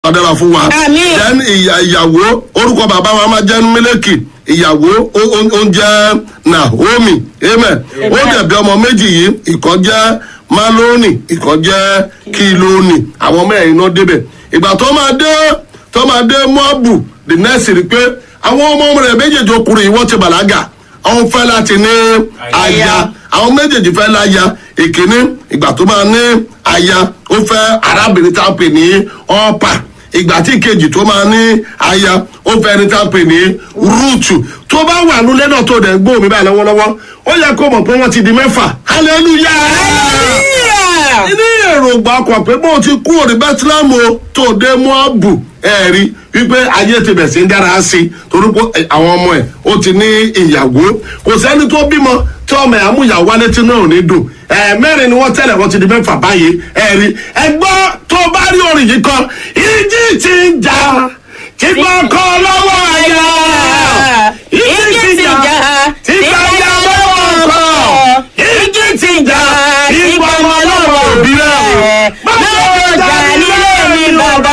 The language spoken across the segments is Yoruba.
ọ̀dàrà fún wa. Àmín. then ìyà- ìyàwó orúkọ bàbá wa máa jẹ́ mílíkì ìyàwó ó- ó ó ń jẹ́ naomi amen ó dẹ̀bi ọmọ méjì yìí ìkan jẹ́ maloni ìkan jẹ́ kiloni àwọn mẹ́rin náà débẹ̀ ìgbà tó máa dé tó máa dé moabu the next rí pé àwọn ọmọ rẹ̀ méjèèjì ọkùnrin yìí wọ́n ti bàlágà àwọn fẹ́ láti ní aya àwọn méjèèjì fẹ́ láya ìkíní ìgbà tó máa ní aya ó fẹ́ arábìnrin tá a pè ní ọ́pà ìgbà tí kejì tó máa ní aya ó fẹ́ ẹni tá a pè ní rúùtù tó bá wà nulẹ̀ náà tó dẹ̀ gbóhùn mi báyìí lọ́wọ́lọ́wọ́ ó yẹ kó mọ̀ pé wọ́n ti di mẹ́fà hallelujah hallelujah. ní èròǹgbà ọkọ̀ pé bó ti kú òní bẹ́tílámù o tó dé mọ́ọ̀bù ẹ̀rí wípé ayé ti bẹ̀ sí ń dára sí i torí pé àwọn ọmọ ẹ̀ ó ti ní ìyàwó kò sẹ́ni tó bímọ tí ọmọ ẹ̀ amúyàwó wálé tí náà ò ní dùn ẹ̀ẹ́mẹ́rin ni wọ́n tẹ̀lé wọ́n ti di mẹ́fà báyìí ẹ̀rí ẹgbọ́n tó bá rí orin yìí kan ìjì ti ń jà kíkọ́ kọ́ lọ́wọ́ àyà ìjì ti jà kíkọ́ yà lọ́wọ́ ọkọ̀ ìjì ti jà kíkọ́ ọmọ lọ́wọ́ òbí rẹ̀ lọ́jọ́ jà nílé mi bàbá.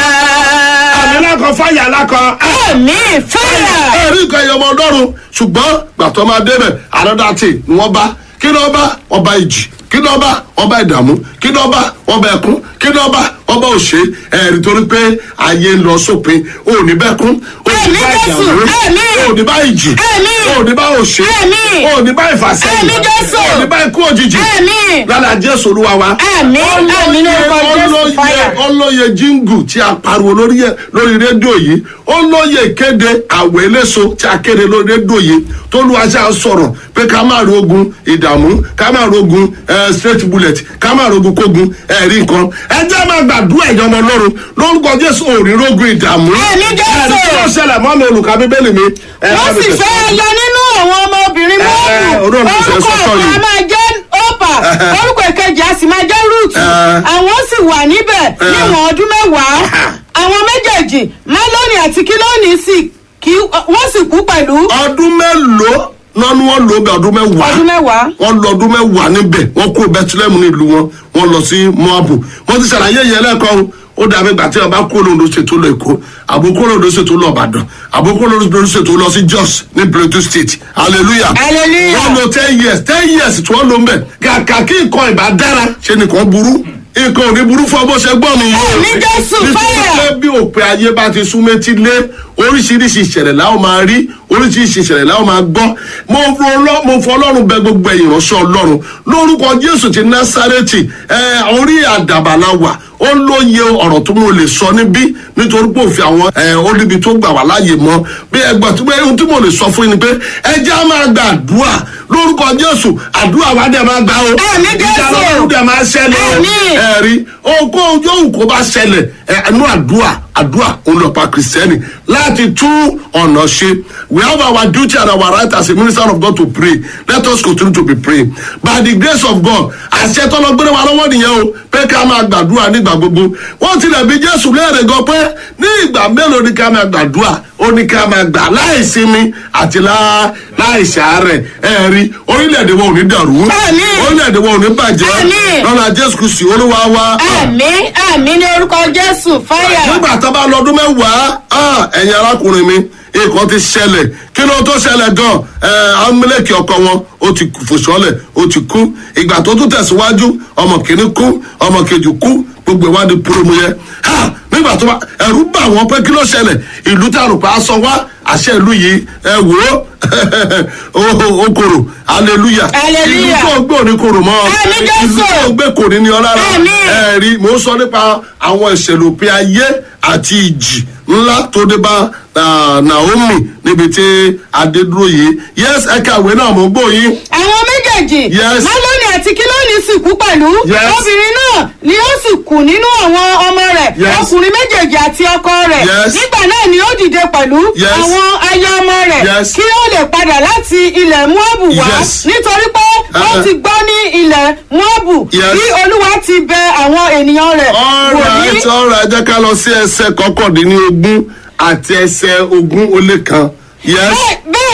àmì lákan fáyà lákan. ẹ̀mí fẹ́rẹ̀. ẹ̀rí nǹkan ẹ̀yọ́ ọmọ ọlọ́run ṣùgbọ́n gbàtọ́ máa débẹ̀ ànádàtì ni wọ́n bá kí ni wọ́n bá ọba ìjì kí ni wọ́n bá ọba ìdààmú kí ni wọ́n bá ọba ẹ̀kún kí ni wọ́n bá ọba òṣè ẹ̀rí torí pé ayé ń lọ sópin òní bẹ́kún òní Ẹ̀mí bá Jésù, ìdààmú ẹ̀mí. òní bá ìjì Ẹ̀mí. òní bá òṣè Ẹ̀mí. òní bá ìfàsẹ́yìn Ẹ̀mí Jésù. òní bá ikú òjijì Ẹ̀mí. lára jésù olúwa wa Ẹ̀mí, ẹ̀mí ní orúkọ Jésù, fire. ọlọ́yẹ jíngù tí a pariwo lórí ẹ- lórí rédíò yìí ọlọ́yẹ ìkéde àwẹ̀ eléso tí a kéde lórí rédíò yìí tó lu aṣá sọ̀rọ̀ pé ká má rí ogun ìdààmú ká má rí ogun eh, straight bullet ká má rí ogun kógun ẹ̀rí nǹkan ẹ jẹ́ máa gbàdúrà ẹ̀yọ́ ọmọ ọlọ́run lórúkọ jésù òrí rogun ìdààmú Àmín Jésù. ẹ̀rí tí wọ́n ṣẹlẹ̀ mọ́ mi olùkà bíbélì mi. ẹ bá wọ́n mi sì tẹ̀síwájú. fẹ́ yọ nínú àwọn ọmọbìnrin ẹ, mọ́ọ̀lù olóòrùn ti fẹ́ orúkọ sọ́tọ̀ ọ̀kan yìí. a máa jẹ́ ọ́pà orúkọ ìkejì a sì máa jẹ́ rúùtù Ẹ. àwọn sì wà níbẹ̀ níwọ̀n ọdún mẹ́wàá àwọn méjèèjì málónì àti kílónì sì kí wọ́n sì kú pẹ̀lú ọdún mélòó náà ni wọ́n lò ó bẹ ọdún mẹ́wàá ọdún mẹ́wàá. wọ́n lọ ọdún mẹ́wàá níbẹ̀ wọ́n kó bethlehem nílùú wọn wọ́n lọ sí moabu wọ́n ti ṣàlàyé yẹn lẹ́ẹ̀kan ó dàbí ìgbà tí wọ́n bá kó lóńdó ṣètò lọ èkó àbúkó lóńdó ṣètò lọ ìbàdàn àbúkó lóńdó ṣètò lọ sí jos ní plateau state hallelujah Hallelujah. wọ́n lọ ten years ten years tí wọ́n lò ń bẹ̀ kàkà kí nǹkan ìbá dára ṣe nìkan burú nǹkan ò ní burú fún ọ bó ṣe gbọ́ mi yìí o. Ní Jésù, Nítorí fire. pé bí òpin ayé bá ti sún méjì lé oríṣiríṣi ìṣẹ̀lẹ̀ láwọn máa rí oríṣiríṣi ìṣẹ̀lẹ̀ láwọn máa gbọ́ mo fọ Ọlọ́- mo fọ ọlọ́run bẹ gbogbo ẹ̀yìn ránṣẹ́ ọlọ́run lórúkọ jésù ti násárẹ́tì ẹ orí àdàbà la wà ó lóye ọ̀rọ̀ tó mo lè sọ níbí nítorí pé òfin àwọn ẹ olùbí tó gbà wá láàyè mọ́ bí ẹgbẹ́ tó bẹ́ẹ̀ ohun tí mo lè sọ fún yín ni pé ẹ jẹ́ á máa gba àdúrà lórúkọ jésù àdúrà wa dẹ̀ máa gbà o Àmín Jésù. ìjà lọ́rùn dẹ̀ máa ṣẹlẹ̀ o Àmín. ẹ̀rí ogún ojú òun kò bá ṣẹlẹ̀ ẹnu àdúrà àdúrà ònlọ́pàá kìrìsìtẹ́nì láti tún ọ̀nà ṣe we have our duty and our right as a minister of God to pray let us continue to be praying by the grace of God àṣẹ tọ́lọ́gbẹ́rẹ́ wa lọ́wọ́ nìyẹn o pé ká máa gbàdúrà nígbà gbogbo wọ́n tilẹ̀ bí Jésù léèrè gan pé ní ìgbà mélòó ni ká máa gbàdúrà ó ní ká máa gbà láì sinmi àti lá- láì ṣàárẹ̀ ẹ̀rí orílẹ̀-èdè wọn ò ní dàrú Àmín. orílẹ̀-èdè wọn ò ní bàjẹ́ Àmín. lọ́la Jésù Kristi olúwa wa. àmì àmì ní orúkọ jésù fáyà. nígbà tó bá lọ́dún mẹ́wàá ah, ẹ̀yin arákùnrin mi nǹkan ti ṣẹlẹ̀ kí ló tó ṣẹlẹ̀ gan ẹ̀ amúlẹ̀kì ọkọ wọn ó ti fòṣọlẹ̀ ó ti kú ìgbà tó tún tẹ̀síwájú ọmọ kìíní kú ọmọ kejì kú gbogbo ìwádìí púrọ́mù yẹn ha nígbà tó bá ẹ̀rú bà wọ́n pé kí ló ṣẹlẹ̀ ìlú tá a rò pé a sọ wá àṣẹ ìlú yìí ẹ wò ó ó korò hallelujah Hallelujah. ìlú tó gbé òní korò mọ́ Àmín Jésù. ìlú tó gbé kò ní ní ọ lára Àmín. ẹ rí mò ń sọ nípa àwọn ìṣẹ̀lẹ̀ òpin ayé àti ìjì ńlá tó dé bá ah, Naomi níbi tí adédúró yìí yes ẹ̀ka ìwé náà mò ń gbọ́ yín àwọn méjèèjì Yes. málónì àti kílónì sì kú pẹ̀lú Yes. obìnrin náà ni ó sì kù nínú àwọn ọmọ rẹ̀ Yes. ọkùnrin méjèèjì àti ọkọ rẹ̀ Yes. nígbà náà ni ó dìde pẹ̀lú Yes. àwọn aya ọmọ rẹ̀ Yes. kí ó lè padà láti ilẹ̀ Móábù wá Yes. nítorí pé ó Uh-uh. ti gbọ́ ní ilẹ̀ Móábù Yes. bí Olúwa ti bẹ àwọn ènìyàn rẹ̀ wò ní alright alright jẹ́ ká lọ sí ẹsẹ̀ kọkàndínlógún àti ẹsẹ̀ ogún ó lé kan yes Bẹ́ẹ̀- bẹ́ẹ̀ ni àwọn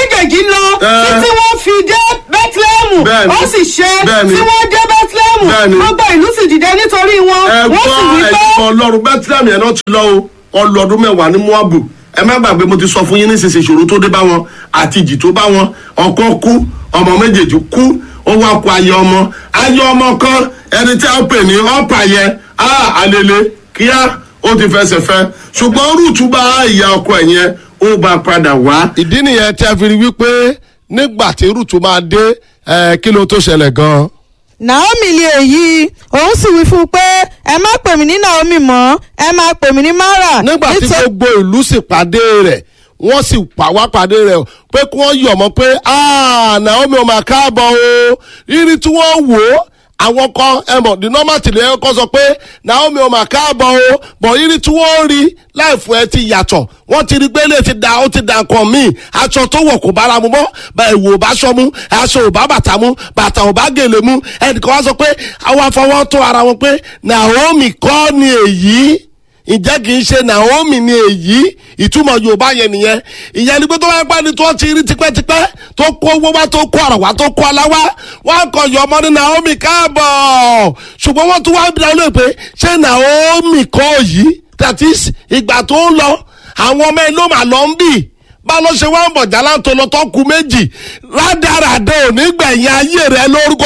méjèèjì lọ Eh. títí wọ́n fi dé bẹ́tílẹ́mù Bẹ́ẹ̀ni. ó sì ṣe Bẹ́ẹ̀ni. tí wọ́n dé bẹ́tílẹ́mù Bẹ́ẹ̀ni. gbogbo ìlú sì dìde nítorí wọn wọ́n sì wí ẹ̀gbọ́n pé ẹ̀gbọ́n ọlọ́run bẹ́tílámì ẹ̀ náà ti lọ o ọlọ́dún mẹ́wàá ní moabu ẹ má gbàgbé mo ti sọ fún yín nísinsìnyí ìṣòro tó dé bá wọn àti ìjì tó bá wọn ọkọ kú ọmọ méjèèjì kú ó wá kó ayé ọmọ ayé ọmọ kan ẹni tí a pè ní ọ̀pá yẹn á àlele kíá ó ti fẹsẹ̀ fẹ́ ṣùgbọ́n rúùtù bá ìyá ọkọ ẹ̀ yẹn ó bá padà wá. ìdí nìyẹn tí a fi rí wípé nígbà tí rúùtù máa dé ẹ, kí ló tó ṣẹlẹ̀ gan-an. naomi lè èyí òun sì wí fún un pé ẹ má pè mí ní naomi mọ́ ẹ máa pè mí ní mara nígbà tí nítorí- gbogbo ìlú sì pàdé rẹ̀ wọ́n sì pa wá pàdé rẹ̀ pé kí wọ́n yọ̀ mọ́ pé "Ah, naomi ò máa káàbọ̀ o rírí tí wọ́n wò ó àwọn kan ẹ mọ̀ the normal tìlẹ̀ ẹ kọ́ sọ pé naomi ò máa káàbọ̀ o bọ̀ rírí tí wọ́n rí láìfún ẹ ti yàtọ̀ wọ́n ti rí pé lè ti da ó ti da nǹkan míì aṣọ tó wọ̀ kò bára mu mọ́ bá ìwò ò bá aṣọ mu aṣọ ò bá bàtà mu bàtà ò bá gèlè mu ẹnìkan wá sọ pé àwọn afọwọ́ tó ara wọn pé naomi kọ́ ni èyí ǹjẹ́ kì í ṣe naomi ni èyí ìtumọ̀ yorùbá yẹn nìyẹn ìyẹn ni pé tó bá pẹ́ ni tó ti rí tipẹ́tipẹ́ tó kó owó wá tó kó ọ̀rọ̀ wá tó kó ọlá wá wọ́n kọ yọ ọmọ ní naomi káàbọ̀ ṣùgbọ́n wọ́n tún wá bí wọn lóye pé ṣé naomi kọ́ yìí that is ìgbà tó ń lọ àwọn ọmọ ẹ ló mà lọ ń bì bá ló ṣe wá ń bọ̀ jálá tó lọ tó ku méjì rádaràdà ò ní gbẹ̀yìn ayé rẹ lórúkọ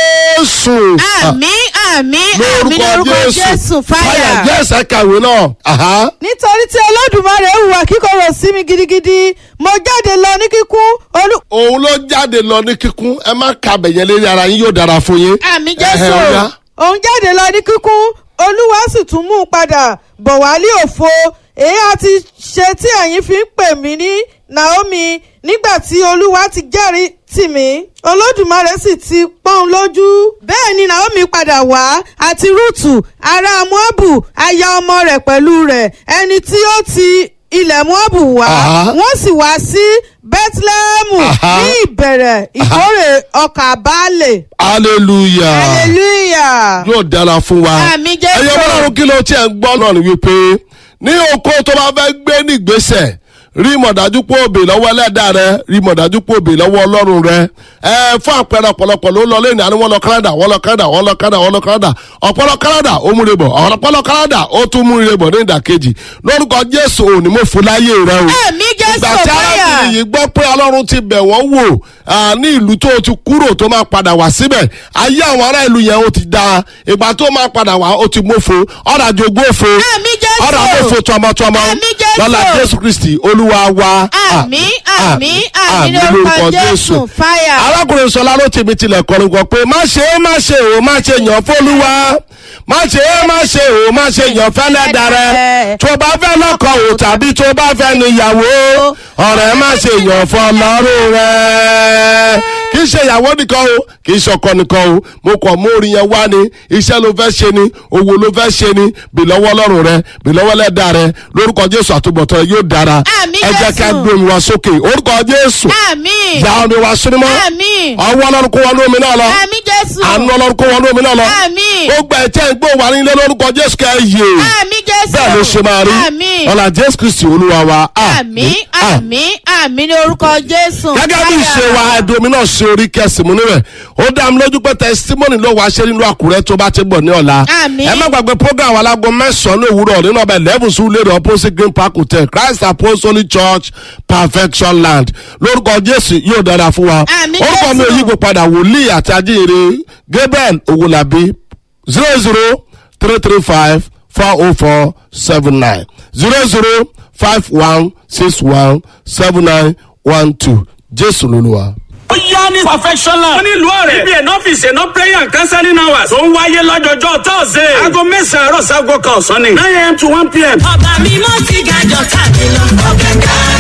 jésù. àmí àmí àmí lórúkọ lórúkọ jésù jésù fáyà. jésù kàwé náà. Aha. nítorí tí olódùmarè hùwà kíkorò sí mi gidigidi mo jáde lọ ní kíkún olú. òun ló jáde lọ ní kíkún ẹ má ka bẹ̀yẹn lérí ara yín yóò dára fún yín. àmì Ẹhẹ́, ó yá. òun jáde lọ ní kíkún olúwa sì tún mú un padà bọ̀ wálé òfo èyí àti ṣe tí ẹ̀yin fi ń pè mí ní naomi nígbà tí olúwa ti jẹ́rìí tì mí olódùmarè sì ti pọ́n un lójú bẹ́ẹ̀ ni naomi padà wá àti rúùtù ará moabu aya ọmọ rẹ̀ pẹ̀lú rẹ̀ ẹni tí ó ti ilẹ̀ moabu wá Aha. wọ́n sì wá sí bethlehem Aha. ní ìbẹ̀rẹ̀ ìkórè ọkà baálé hallelujah hallelujah. yóò dára fún wa. Àmín Jésù. ẹyẹ bọ́lárun kí ló tiẹ̀ ń gbọ́ náà ni wípé ní oko tó bá fẹ́ gbé ní ìgbésẹ̀ rí mọ̀dájú pé òbí lọ́wọ́ ẹlẹ́dà rẹ rí mọ̀dájú pé òbí lọ́wọ́ ọlọ́run rẹ ẹ fún àpẹẹrẹ ọ̀pọ̀lọpọ̀ ló ń lọ lẹ́yìn àni wọ́n lọ canada wọ́n lọ canada wọ́n lọ canada wọ́n lọ canada ọ̀pọ̀lọ canada ó múre bọ̀ ọ̀pọ̀lọ canada ó tún múre bọ̀ ní ìdàkejì lórúkọ jésù òní mo fún láyé rẹ o Àmín Jésù ìgbà tí fáyà. arábìnrin yìí gbọ́ pé ọlọ́run ti bẹ̀ wọ́n wò ah, ní ìlú tó ti kúrò tó máa padà wá síbẹ̀ ayé àwọn ará ìlú yẹn ó ti da ìgbà tó máa padà wá ó ti mófo ọ̀rọ̀ àjogún òfo Àmín Jésù. ọ̀rọ̀ àmófo tọmọtọmọ Àmín Jésù. lọ́la jésù kristi olúwa wa àmì àmì àmì lórúkọ jésù fáyà. arákùnrin sọlá ló tèmi tilẹ̀ kọrin kan pé má ṣe é má ṣe o má ṣe yàn fólúwa má ṣe é má ṣe o má ṣe yàn fẹ́lẹ́ darẹ̀ tó bá fẹ́ lọ́kọ̀ o tàbí tó bá fẹ́ níyàwó ọ̀rẹ́ má ṣe yàn fọlọ́run rẹ̀ kì í ṣe ìyàwó nìkan o kì í ṣọkọ nìkan o mo kàn mú orin yẹn wá ni iṣẹ́ ló fẹ́ ṣe ni owó ló fẹ́ ṣe ni bìlọ́wọ́ lọ́rùn rẹ bìlọ́wọ́ lẹ́dà rẹ lórúkọ jésù àtúbọ̀tán yóò dára Àmín ẹ jẹ́ ká Jésù. gbé omi wá sókè orúkọ jésù àmì ìyá omi wá sinimọ́ àmì ọwọ́ ọlọ́run kó wọnú omi náà lọ àmì jésù àánú ọlọ́run kó wọnú omi náà lọ àmì ó gba ẹ̀tẹ́ ìgbó wà nílé lórúkọ jésù kẹ́ ẹ yè àmì jésù bẹ́ẹ̀ ló ṣe máa rí àmì ọ̀là jésù kristi olúwa wa àmì àmì àmì ní orúkọ jésù gẹ́gẹ́ bí ìṣe wa ẹ̀dùn omi náà ṣe orí kẹsìmù níbẹ̀ ó dá mi lójú pé testimony ló wàá ṣe nínú àkúrẹ́ tó bá ti bọ̀ ní ọ̀la Àmín. ẹ má gbàgbé program alágo mẹ́sàn-án ní òwúrọ̀ nínú ọbẹ̀ eleven sùn lérò opposite green park hotel christ apostolic church perfection land lórúkọ jésù yóò dára fún wa Àmín, orúkọ mi ò Jésù. yípo padà wòlíì àti ajíhìnrere gabriel owolabi zero zero three three five four oh four seven nine zero zero five one six one seven nine one two jésù lolúwa. ó yá ní perfectionland. wọ́n ní ìlú ọ̀rẹ́. ibi ẹ̀nà ọ́fíìsì ẹ̀nà prayer and counseling hours. tó ń wáyé lọ́jọ́jọ́ thursday. aago mẹ́sàn-án àárọ̀ sago kan ọ̀sán ni. nine am to one pm. ọba mímọ́ ti ga jọ káàkiri lọ ọ̀gá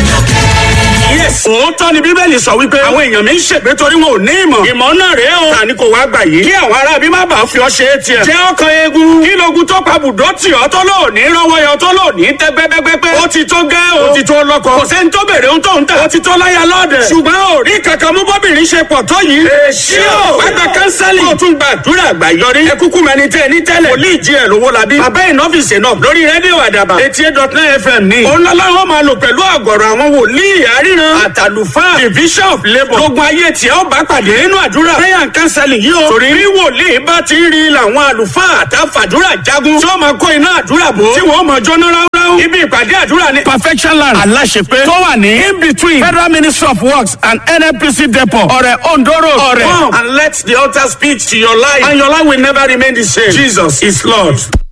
kájọkẹ́. yes. òótọ́ ni bíbélì sọ wípé. àwọn èèyàn mi ń ṣègbé torí wọn ò ní ìmọ̀. ìmọ̀ náà rèé o. tani kò wá gbà yìí. kí àwọn ará bí má bàa fi ọ ṣe é tiẹ̀. jẹ́ ọkàn eegun. kí logun tó pa bùdó tì ọ́ tó lò ní rọ́wọ́ yọ tó lò ní tẹ́ gbẹ́gbẹ́gbẹ́. ó ti tó gẹ́ o. ó ti tó lọ́kọ. kò sẹ́ni tó bèrè ohun tó ń tà. ó ti tó láyà lọ́ọ̀dẹ̀. ṣùgbọ́n ò rí kankan mú bọ́bìnrin ṣe pọ̀ tó yìí. èsì o. wá gba kánsẹ́lì. kó o tún gbàdúrà àgbà yọrí. ẹ kúkú mẹni tẹ ní tẹ́lẹ̀. wòlíì jí ẹ̀ lówó la bí. bàbá ìnọ́fìsì náà lórí rédíò àdàbà. etí ẹ̀ dọ̀tún fm ní. òun lọ́lá wọn máa lò pẹ̀lú àgọ̀rọ̀ àwọn wòlíì àríran ríran àtàlùfáà division of labour gbogbo ayé tí ó bá pàdé nínú àdúrà prayer and counseling yìí o torí bí wòlíì bá ti ń rí làwọn àlùfáà àtàfàdúrà jagun tí ó máa kó iná àdúrà bò tí wọ́n máa jóná ráúráú ibi ìpàdé àdúrà ní perfection land aláṣepé tó wà ní in between federal ministry of works and nnpc depot ọ̀rẹ̀ ondo road ọ̀rẹ̀ come and let the altar speak to your life and your life will never remain the same jesus is lord.